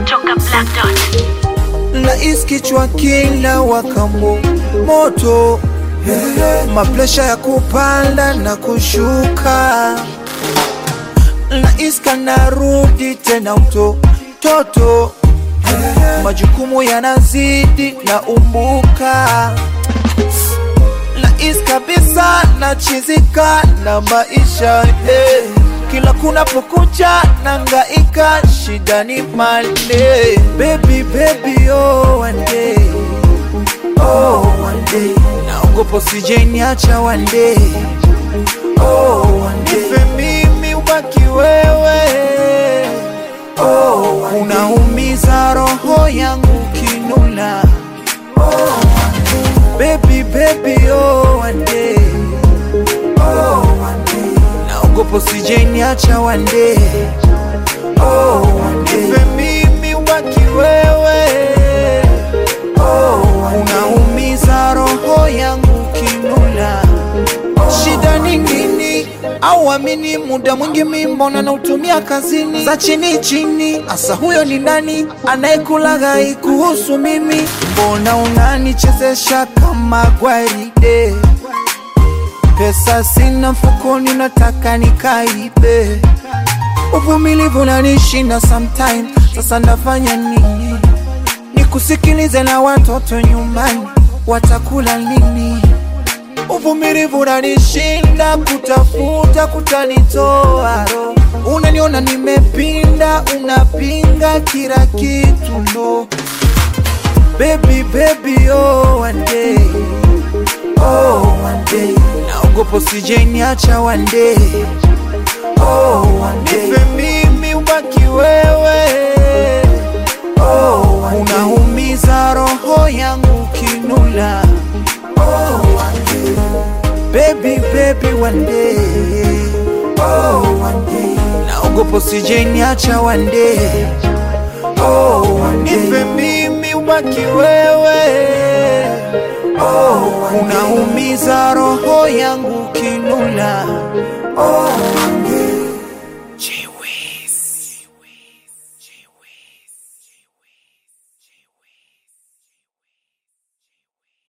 kutoka Black Dot. na iskichwa kila wakambo moto mapresha ya kupanda na kushuka na iska narudi tena uto toto majukumu yanazidi na umbuka na is kabisa na chizika na maisha eh. kila kunapokucha na ngaika shida ni male baby baby oh one day oh one day naogopa sijeniacha one day oh one day Nife mimi ubaki wewe oh one day unaumiza roho yangu kinuna Baby, baby, oh one day, oh one day. Naogopa usijeniacha one day, oh one day. Nife mimi ubaki wewe, oh one day. Unaumiza roho yangu kinuna, shida ni nini? Au amini muda mwingi mi mbona nautumia kazini za chini chini, asa huyo ni nani anayekulaghai kuhusu mimi? Mbona unanichezesha kama gwaride? Pesa sina mfukoni, nataka nikaibe. Uvumilivu unanishinda sometime, sasa ndafanya nini? Nikusikilize na watoto nyumbani, watakula nini? Uvumilivu unanishinda, kutafuta kutanitoa roho. Unaniona nimepinda, unapinga kila kitu no. Baby, baby, oh one day, oh one day. Naogopa usijeniacha one day, oh one day. Nife mimi ubaki wewe, oh one day. Unaumiza roho yangu kinula, oh one day. Baby, baby, one day, oh one day. Naogopa usijeniacha one day, oh one day. Nife mimi ubaki wewe, oh one day. Unaumiza roho yangu kinula,